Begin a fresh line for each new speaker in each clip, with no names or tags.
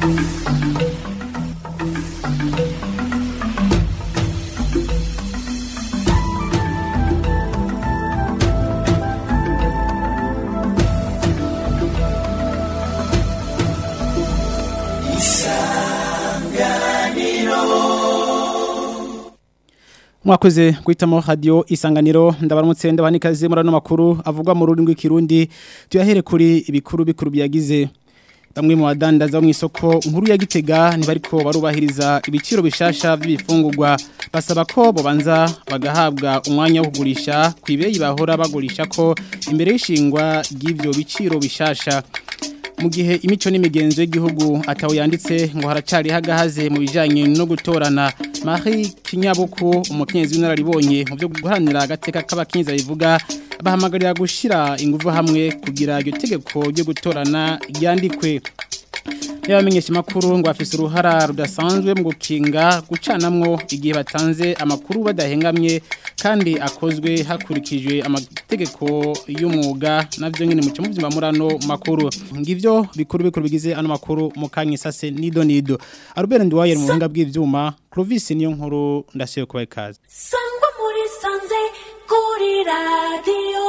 mwakoze guhitamo radio isanganiro ndabaramutse ndabanikaze muri ano makuru avugwa mu rurimi rw'ikirundi tuyahere kuri ibikuru bikuru byagize bamwe mu badandaza mu isoko nkuru ya Gitega ntibariko barubahiriza ibiciro bishasha by'ibifungurwa basaba ko bobanza bagahabwa umwanya wo kugurisha kwibeyi bahora bagurisha ko imbere y'ishingwa ry'ivyo biciro bishasha mu gihe imico n'imigenzo y'igihugu atawo yanditse ngo haracari hagahaze mu bijanye no gutorana Marie Kinyabuku umukenyezi w'inararibonye mu byo guharanira agateka k'abakenyezi bivuga bahamagarira gushira ingufu hamwe kugira iryo tegeko ryo gutorana ryandikwe Yabamenyesha makuru ngo afise uruhara rudasanzwe mu gukinga gucanamwo igihe batanze amakuru badahengamye kandi akozwe hakurikijwe amategeko y'umwuga navyo nyene mu cyumvima murano makuru ngivyo bikuru bikuru bigize ano makuru mu kanyisase nido nido Albert Ndwaye mu buhinga bw'ivyuma Clovis niyo nkuru ndasiye kubaye kaze
Sangwa muri sanze kuri radio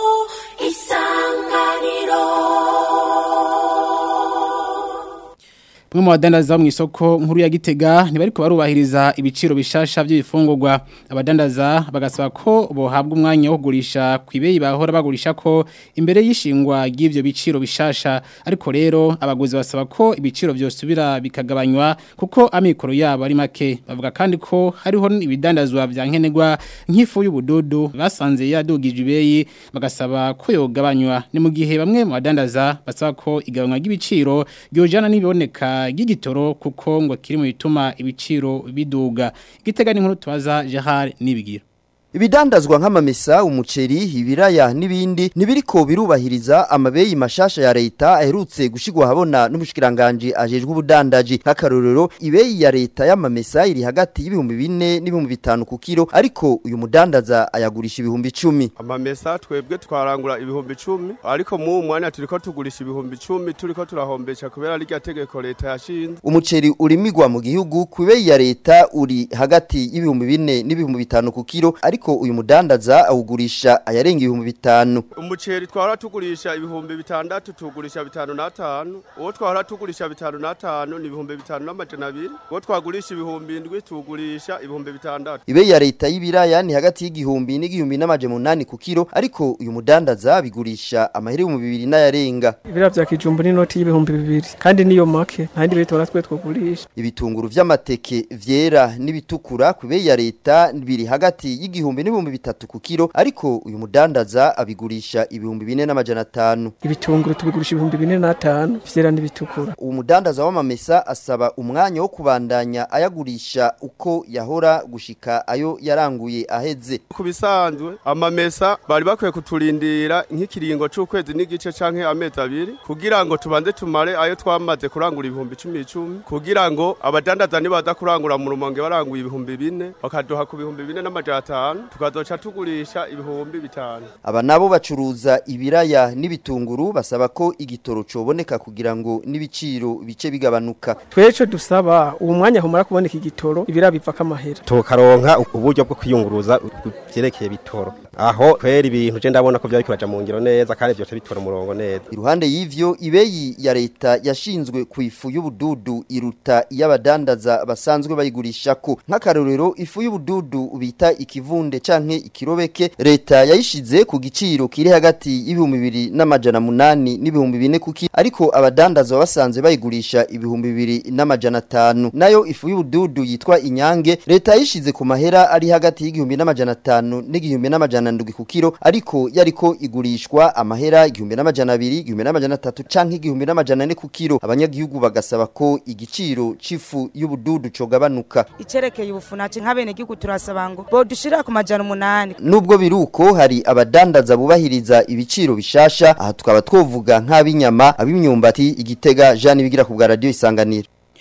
isanganiro
Bamwe mu badandaza mu isoko nkuru ya Gitega ntibariko barubahiriza ibiciro bishasha by'ibifungurwa abadandaza bagasaba ko bohabwa umwanya wo kugurisha kwibeyi bahora bagurisha ko imbere y'ishingwa ry'ivyo biciro bishasha ariko rero abaguzi basaba ko ibiciro byosubira bikagabanywa kuko amikoro yabo ari make bavuga kandi ko hariho ibidandazwa bya nkenerwa nk'ifu y'ubududu basanze yadugije ibeyi bagasaba ko yogabanywa ni mu gihe bamwe mu badandaza basaba ko igabanywa ry'ibiciro ryojana n'ibiboneka gigitoro kuko ngo kiri mu bituma ibiciro biduga gitega n'inkuru tubaza Gerard nibigira
Ibidandazwa nk'amamesa, umuceri, ibiraya n'ibindi nibiriko birubahiriza amabeyi mashasha ya leta aherutse gushigwa habona n'umushikiranganje ajejwe ubudandaji nk'akarorero ibeyi ya leta y'amamesa iri hagati y'ibihumbi bine n'ibihumbi bitanu ku kilo ariko uyu mudandaza ayagurisha ibihumbi icumi
amamesa twebwe twarangura ibihumbi icumi ariko mu mwanya turiko tugurisha ibihumbi icumi turiko turahombesha kubera rya tegeko leta yashinze
umuceri urimigwa mu gihugu ku ibeyi ya leta uri hagati y'ibihumbi bine n'ibihumbi bitanu ku kilo ariko uyu mudandaza awugurisha ayarenga ibihumbi bitanu
umuceri twahora tugurisha ibihumbi bitandatu tugurisha bitanu n'atanu uwo twahora tugurisha bitanu n'atanu ni ibihumbi bitanu n'amajana abiri uwo twagurisha ibihumbi indwi tugurisha ibihumbi bitandatu
ibeyi ya leta y'ibiraya ni hagati y'igihumbi n'igihumbi n'amajana umunani ku kilo ariko uyu mudandaza bigurisha amahera ibihumbi bibiri n'ayarenga
ibira vya kijumbu n'inoti y'ibihumbi bibiri kandi niyo make ntandi bitora twe twogurisha
ibitunguru vy'amateke vyera n'ibitukura ku ibeyi ya leta biri hagati y'igihumbi n'ibihumbi bitatu ku kilo ariko uyu mudandaza abigurisha ibihumbi bine n'amajana atanu
ibitunguru tubigurisha ibihumbi bine n'atanu vyera n'ibitukura
uwo mudandaza w'amamesa asaba umwanya wo kubandanya ayagurisha uko yahora gushika ayo yaranguye aheze
ku bisanzwe amamesa bari bakwiye kuturindira nk'ikiringo c'ukwezi n'igice canke amezi abiri kugira ngo tubanze tumare ayo twamaze kurangura ibihumbi icumi icumi kugira ngo abadandaza nibaza kurangura mu rumonge baranguye ibihumbi bine bakaduha ku bihumbi bine n'amajana atanu tukazoca tugurisha ibihumbi bitanu
aba nabo bacuruza ibiraya n'ibitunguru basaba ko igitoro coboneka kugira ngo n'ibiciro bice bigabanuka
tweco dusaba uwo mwanya humara kuboneka igitoro ibira bivako amahera
tukaronka uburyo bwo kwiyunguruza byerekeye bitoro aho kwera ibintu je ndabona ko byari kuraja mu ngiro neza kandi byose bitora umurongo neza
iruhande y'ivyo ibeyi ya leta yashinzwe ku ifu y'ubududu iruta iy'abadandaza basanzwe bayigurishako nk'akarorero ifu y'ubududu bita ikivunde canke ikirobeke leta yayishize ku giciro kiri hagati y'ibihumbi bibiri n'amajana munani n'ibihumbi bine kuki ariko abadandaza basanze bayigurisha ibihumbi bibiri n'amajana atanu nayo ifu y'ubududu yitwa inyange leta yayishize ku mahera ari hagati y'igihumbi n'amajana atanu n'igihumbi n'amajana ndwi ku kiro ariko yariko igurishwa amahera igihumbi n'amajana abiri igihumbi n'amajana atatu canke igihumbi n'amajana ane ku kiro abanyagihugu bagasaba ko igiciro c'ifu y'ubududu cogabanuka
icerekeye ubufunaci nk'abenegihugu turasaba ngo bodushira ku majana umunani
nubwo biruko hari abadandaza bubahiriza ibiciro bishasha aha tukaba twovuga nk'ab'inyama ab'imyumbati igitega Jean bigira ku bwa radio isanganiro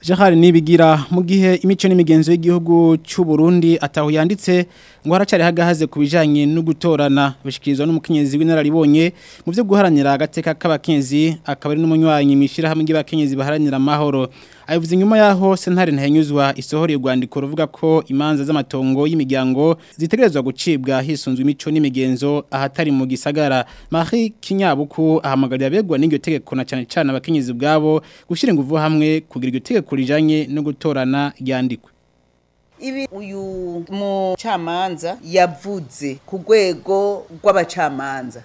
Jahari nibigira mu gihe imico n'imigenzo y'igihugu cy'u Burundi ataho yanditse ngo haracari hagahaze kubijanye no gutorana bishikirizwa n'umukenyezi w'inararibonye mu byo guharanira agateka k'abakenyezi akaba ari n'umunywanyi mishira hamwe y'abakenyezi baharanira amahoro ayivuze nyuma yaho sentare ntahenyuzwa isohoreye urwandiko ruvuga ko imanza z'amatongo y'imiryango zitegerezwa gucibwa hisunzwe imico n'imigenzo ahatari mu gisagara Marie Kinyabuku ahamagarira abegwa n'iryo tegeko na cyane cyane abakenyezi ubwabo gushira ingufu hamwe kugira iryo tegeko rijanye no gutorana ryandikwe
ibi uyu mucamanza yavuze ku rwego rw'abacamanza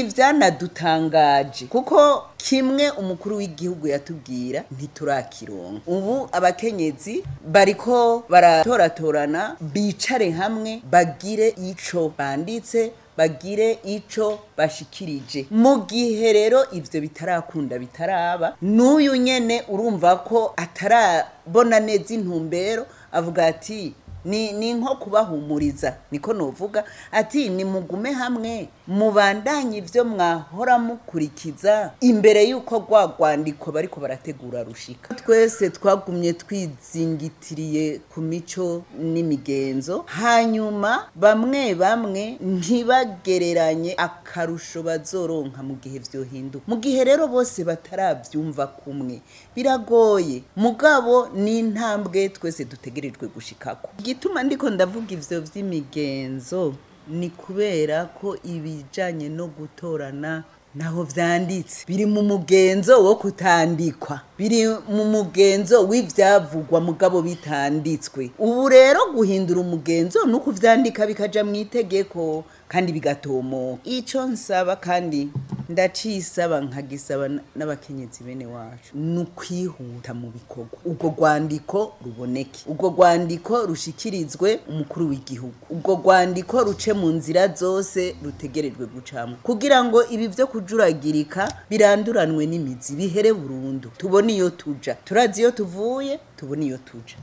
ntibyanadutangaje kuko kimwe umukuru w'igihugu yatubwira ntiturakironka ubu abakenyezi bariko baratoratorana bicare hamwe bagire ico banditse bagire ico bashikirije mu gihe rero ivyo bitarakunda bitaraba n'uyu nyene urumva ko atarabona neza intumbero avuga ati ni ni nko kubahumuriza niko novuga ati ni mugume hamwe mubandanye ivyo mwahora mukurikiza imbere yuko rwa rwandiko bariko barategura rushika twese twagumye twizingitiriye ku mico n'imigenzo hanyuma bamwe bamwe ntibagereranye akarusho bazoronka mu gihe vyohinduka mu gihe rero bose bataravyumva kumwe biragoye mugabo ni intambwe twese dutegerejwe gushikako igituma ndiko ndavuga ivyo vy'imigenzo ni kubera ko ibijanye no gutorana naho vyanditse biri mu mugenzo wo kutandikwa biri mu mugenzo w'ivyavugwa mugabo bitanditswe ubu rero guhindura umugenzo ni ukuvyandika bikaja mu itegeko kandi bigatomoka ico nsaba kandi ndacisaba nkagisaba n'abakenyezi bene wacu ni ukwihuta mu bikorwa ubwo rwandiko ruboneke ubwo rwandiko rushikirizwe umukuru w'igihugu ubwo rwandiko ruce mu nzira zose rutegerejwe gucamo kugira ngo ibi vyo kujuragirika biranduranwe n'imizi bihere burundu tubone iyo tuja turazi iyo tuvuye tubone iyo tuja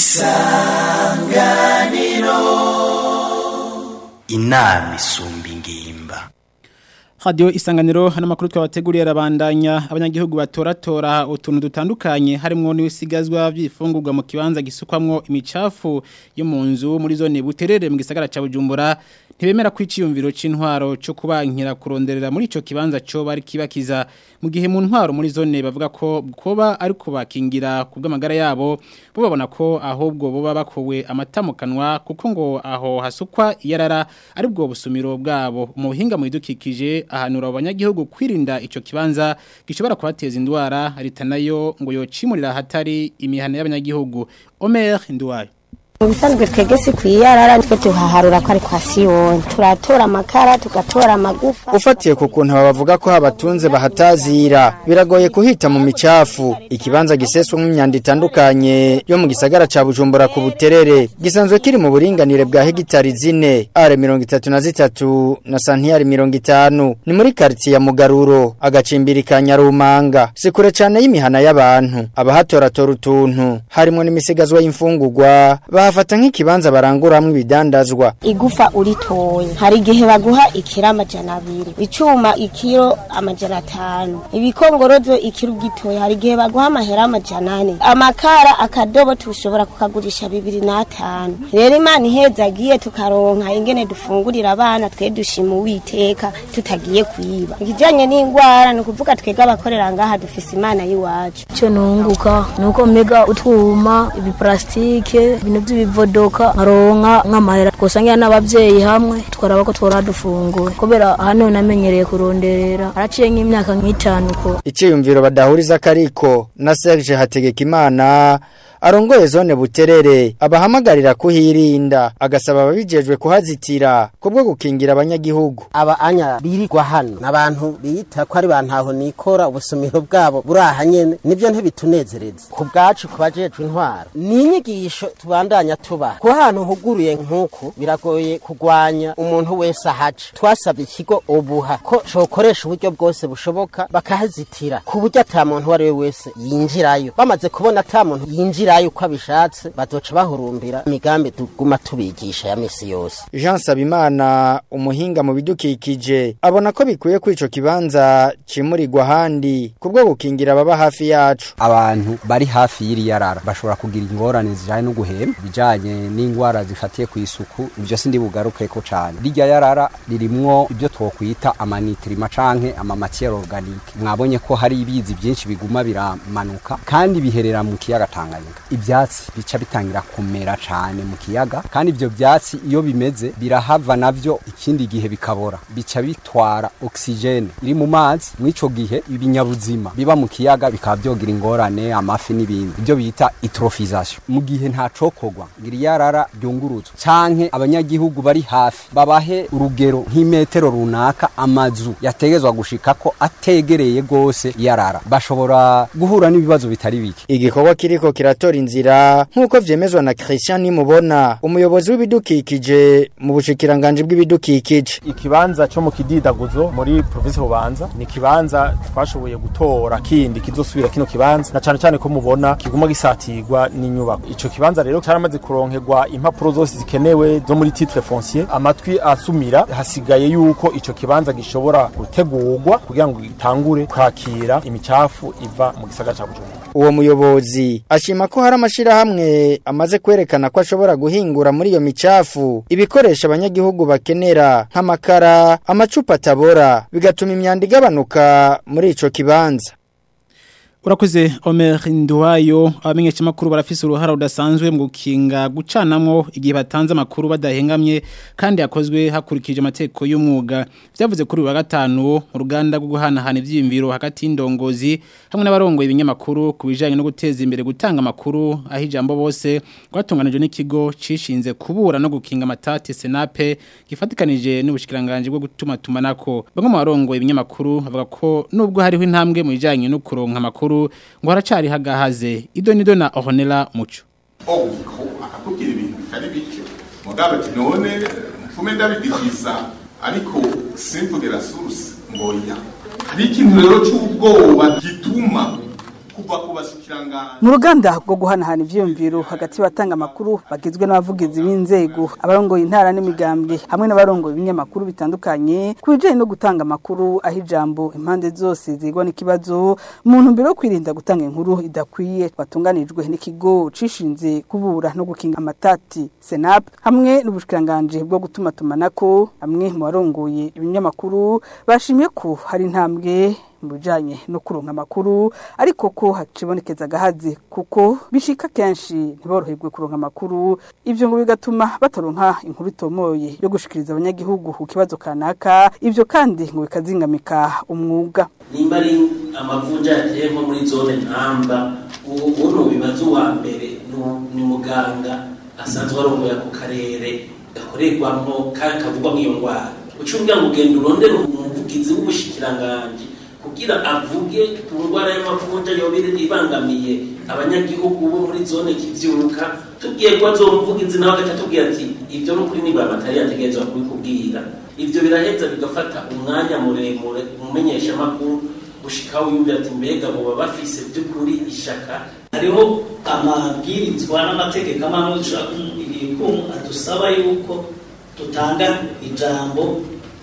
inama isumba ingimba
Radio isanganiro hano makuru twabateguriye arabandanya abanyagihugu batoratora utuntu dutandukanye harimo n'ibisigazwa by'ifungurwa mu kibanza gisukwamwo imicafu yo mu nzu muri zone buterere mu gisagara ca Bujumbura ntibemera kwiciyumviro c'intwaro cyo kubankira kuronderera muri ico kibanza cyo bari kibakiza mu gihe mu ntwaro muri zone bavuga ko koba ari kubakingira kubw'amagara yabo bo babona ko ahubwo boba bakowe amatamukanwa kuko ngo aho hasukwa iyarara ari bwo busumiro bwabo mu buhinga mu idukikije ahanura abanyagihugu kwirinda ico kibanza gishobora kubateza indwara leta nayo ngo yocimurira hatari imihana y'abanyagihugu Omer Ndwayo
mu bisanzwe twebwe si kwiyarara twe tuhaharura ko ari kwa siyoni turatora amakara tugatora amagufa
ufatiye ku kuntu bavuga ko habatunze bahatazira biragoye kuhita mu micafu ikibanza giseswa nk'imyanda itandukanye yo mu gisagara ca bujumbura ku buterere gisanzwe kiri mu buringanire bwa hegitari zine are mirongo itatu na zitatu na santiyari mirongo itanu ni muri karitsiye ya mugaruro agacimbiri ka nyarumanga si kure cane y'imihana y'abantu abahatoratora utuntu harimo n'imisigazwa y'imfungurwa bahafata nk'ikibanza baranguramwo ibidandazwa
igufa uritoye hari igihe baguha ikiro amajana abiri icuma ikiro amajana atanu ibikongorozo ikiro ugitoye hari igihe baguha amahera amajana ane amakara akadobo tushobora kukagurisha bibiri n'atanu rero imana iheza agiye tukaronka ingene dufungurira abana twe dushima uwiteka tutagiye kwiba ikijanye n'ingwara ni ukuvuga twebwe abakorera ngaha dufise imana y'iwacu
icyo nunguka ni uko mega utwuma ibiparasitike ibintu by'ibivodoka nkaronka nk'amahera twosangira n'ababyeyi hamwe twaraba ko twora dufungura kubera hano namenyereye kuronderera haraciye nk'imyaka nk'itanu ko
iciyumviro badahuriza kariko na Serge Hategekimana arongoye zone buterere abahamagarira kuhirinda agasaba ababijejwe kuhazitira kubwo gukingira abanyagihugu
aba anya birirwa hano n'abantu bita ko ari bantaho nikora ubusumiro bwabo buraha nyene nivyo ntibitunezereza ku bwacu kubajejwe intwaro ni inyigisho tubandanye tubandanya tuba ku hantu huguruye nk'uku biragoye kugwanya umuntu wese ahaca twasabye ikigo ubuha ko cokoresha uburyo bwose bushoboka bakahazitira ku buryo ata muntu uwo ari we wese yinjirayo bamaze kubona ata muntu yinjirayo uko abishatse bazoca bahurumbira imigambi tuguma tubigisha ya misi yose
Jean Sabimana umuhinga mu bidukikije abona ko bikwiye ko ico kibanza cimurirwa handi kubwo gukingira ababa hafi yacu
abantu bari hafi y'iri yarara bashobora kugira ingorane zijanye no guhema bijanye n'ingwara zifatiye ku isuku ivyo sindi bugarukeko cane rirya yarara ririmwo ibyo twokwita amanitrima canke ama matière organique mwabonye ko hari ibizi byinshi biguma biramanuka kandi biherera mu kiyaga Tanganyika ivyatsi bica bitangira kumera cane mu kiyaga kandi ivyo vyatsi iyo bimeze birahava navyo ikindi gihe bikabora bica bitwara oxygene iri mu mazi mw'ico gihe ibinyabuzima biba mu kiyaga bikaba byogira ingorane amafi n'ibindi ibyo bita eutrophisation mu gihe nta cokogwa ngira yarara ryunguruzwa canke abanyagihugu bari hafi babahe urugero nk'imetero runaka amazu yategezwa gushikako ategereye gose yarara bashobora guhura n'ibibazo bitari bike
igikorwa kiriko kiratora inzira nk'uko vyemezwa na Christian Nimubona umuyobozi w'ibidukikije mu bushikiranganje bw'ibidukikije
ikibanza cyo mu kididaguzo muri province Bubanza ni kibanza twashoboye gutora kindi kizosubira kino kibanza na cane cane ko mubona kiguma gisatirwa n'inyubako ico kibanza rero caramaze kuronkerwa impapuro zose zikenewe zo muri titre foncier amatwi asumira hasigaye yuko ico kibanza gishobora gutegurwa kugira ngo gitangure kwakira imicafu iva mu gisagara ca Bujumbura
uwo muyobozi ashima ko hari amashirahamwe amaze kwerekana ko ashobora guhingura muri iyo micafu ibikoresha abanyagihugu bakenera nk'amakara amacupa atabora bigatuma imyanda igabanuka muri ico kibanza
Urakoze Omer Nduwayo abamenyesha makuru barafise uruhara rudasanzwe mu gukinga gucanamwo igihe batanze amakuru badahengamye kandi yakozwe hakurikije amategeko y'umwuga byavuze kuri wa gatanu mu ruganda rwo guhanahana ivyimviro hagati y'indongozi hamwe n'abarongoye ibinyamakuru ku bijanye no guteza imbere gutanga amakuru aho ijambo bose rwatunganijwe n'ikigo cishinze kubura no gukinga amatati Senape gifatikanije n'ubushikiranganje bwo gutuma tumanako bamwe mu barongoye ibinyamakuru bavuga ko nubwo hariho intambwe mu bijanye no kuronka amakuru ngo haracari hagahaze ido nido na Ohonela Muco
Ogiko akakubwira ibintu bitari bike mugabe ati none mfume ndabidikiza ariko simple la source ngoya hari ikintu rero cy'ubwoba gituma kuva ku bashikiranganje
mu ruganda rwo guhanahana ivyiyumviro hagati y'abatanga amakuru bagizwe n'abavugizi b'inzego abarongoye intara n'imigambwe hamwe n'abarongoye ibinyamakuru bitandukanye ku bijanye no gutanga amakuru aho ijambo impande zose zigwa n'ikibazo mu ntumbero yo kwirinda gutanga inkuru idakwiye batunganijwe n'ikigo cishinze kubura no gukinga amatati senap hamwe n'ubushikiranganje bwo gutuma tumanako hamwe mu barongoye ibinyamakuru bashimye ko hari intambwe mu bijanye no kuronka amakuru ariko ko hacibonekeza gahazi kuko bishika kenshi ntiboroherwe kuronka amakuru ivyo ngo bigatuma bataronka inkuru itomoye yo gushikiriza abanyagihugu ku kibazo kanaka ivyo kandi ngo bikazingamika umwuga
nimba ari amavunja yateye nko muri zone ntamba uno bibazo wa mbere ni muganga asanzwe arongoye ako karere gakorerwamwo kandi kavugwamwo iyo ndwara ucungira ngo ugenda urondere umuvugizi w'ubushikiranganje kugira avuge ku ndwara y'amavunja yoba ibangamiye abanyagihugu bo muri zone kivyuka tugiye kuba zomuvugizi nawe agaca tubwira ati ivyo n'ukuri nibura amatari yategerezwa kubikubwira ivyo biraheza bigafata umwanya muremure umumenyesha makuru gushika wiyumvira ati mbega boba bafise by'ukuri ishaka
hariho amabwirizwa n'amategeko amwe ibikumu adusaba yuko dutanga ijambo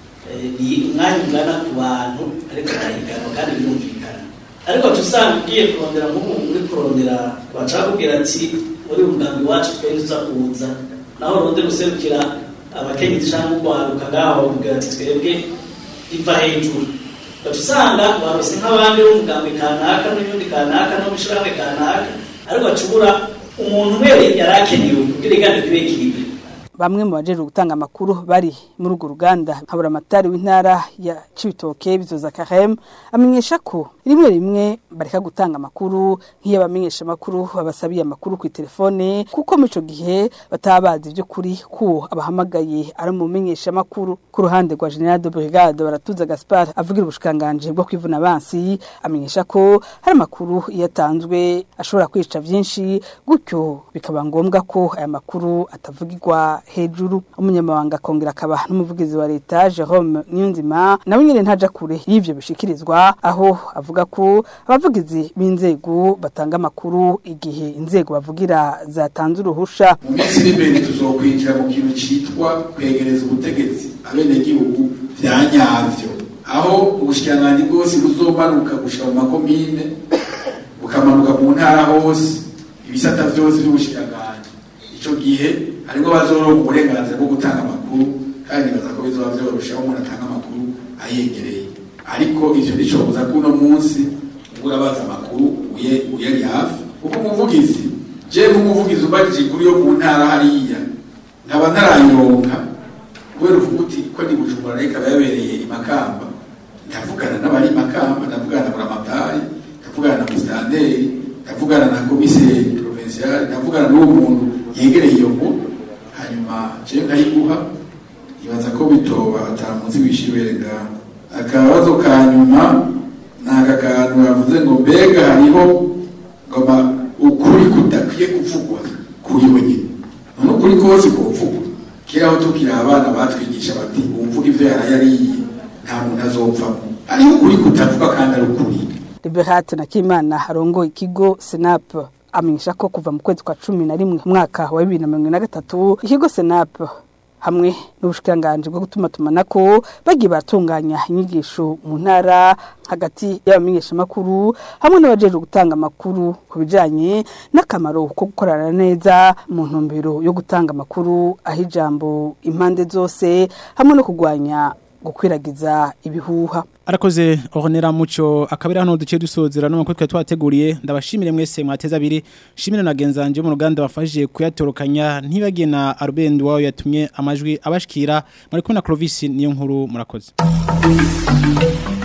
ni umwanya ungana ku bantu ariko barahiganwa kandi birumvikana ariko tusanga ugiye kurondera nk'umuntu uri kurondera bashaka kubwira ati muri umugambi wacu twari tuza kuza naho urundi guserukira abakenyezi cyangwa urwaruka ngaho bakubwira ati twebwe iva hejuru usanga barose nk'abandi b'umugambi kanaka n'ubundi kanaka no mushyirahamwe kanaka ariko acubura umuntu umwe yari akenewe kugira igane kibe kiribe
bamwe mu bajeje gutanga amakuru bari muri urwo ruganda nkabura amatari w'intara ya Cibitoke bizoza Karem amenyesha ko rimwe rimwe bareka gutanga amakuru nk'iyo abamenyesha amakuru babasabiye amakuru ku telefone kuko mu ico gihe batabazi ibyo kuri ko abahamagaye ari mu menyesha amakuru ku ruhande rwa General de Brigade baratuza Gaspard avugira ubushikanganje bwo kwivuna abansi amenyesha ko hari amakuru yatanzwe ashobora kwica byinshi gutyo bikaba ngombwa ko aya makuru atavugirwa hejuru umunyamabanga akongera akaba n'umuvugizi wa leta Jerome Niyonzima nawe nyine ntaja kure y'ivyo bishikirizwa aho avuga ko abavugizi b'inzego batanga amakuru igihe inzego bavugira zatanze uruhusha
mu minsi iri imbere tuzokwinjira mu kintu citwa kwegereza ubutegetsi abenegihugu vya nyavyo aho ubushikiranganji bwose buzomanuka gushika mu makomine bukamanuka mu ntara hose ibisata vyose vy'ubushikiranganji ico gihe harimwo bazoronka uburenganzira bwo gutanga amakuru kandi nibaza ko bizoba vyorosha aho umuntu atanga amakuru ayegereye ariko ivyo nicobuza kuno munsi ubwo urabaza amakuru uye- uyari hafi kuko umuvugizi je nk'umuvugizi ubajije kuri yo mu ntara hariya nkaba ntarayironka kubera uvuga uti ko ni bujumbura reka yabereye imakamba ndavugana n'abari imakamba ndavugana na buramatari ndavugana na musitanteri ndavugana na komiseri provincial ndavugana n'uwo muntu yegereye iyo nkuru hanyuma je nkayiguha ibaza ko bitoba atamuzi wishibere ngaho akabazo ka nyuma ni aka kantu yavuze ngo mbega hariho ngoma ukuri kudakwiye kuvugwa kuri we nyine none ukuri kose kuvugwa kera aho tukiri abana batwigisha bati umvuga ivyo yarayariye nta muntu azopfamo hariho ukuri kutavuga kandi ari ukuri
Liberate na Kimana arongoye ikigo Senap amenyesha ko kuva mu kwezi kwa cumi na rimwe umwaka wa bibiri na mirongo ine na gatatu ikigo Senap hamwe n'ubushikanganje bwo gutuma tumanako bagiye baratunganya inyigisho mu ntara hagati y'abamenyeshamakuru hamwe n'abajeje gutanga amakuru ku bijanye n'akamaro ko gukorana neza mu ntumbero yo gutanga amakuru aho ijambo impande zose hamwe no kurwanya gukwiragiza ibihuha
arakoze oronera muco akabira hano duce dusozera no makuru twari twateguriye ndabashimire mwese mwateza abiri shimire na genzanje mu ruganda wafashije kuyatorokanya ntibagiye na Albend wawe yatumye amajwi abashikira muri kumwe na Clovis niyo nkuru murakoze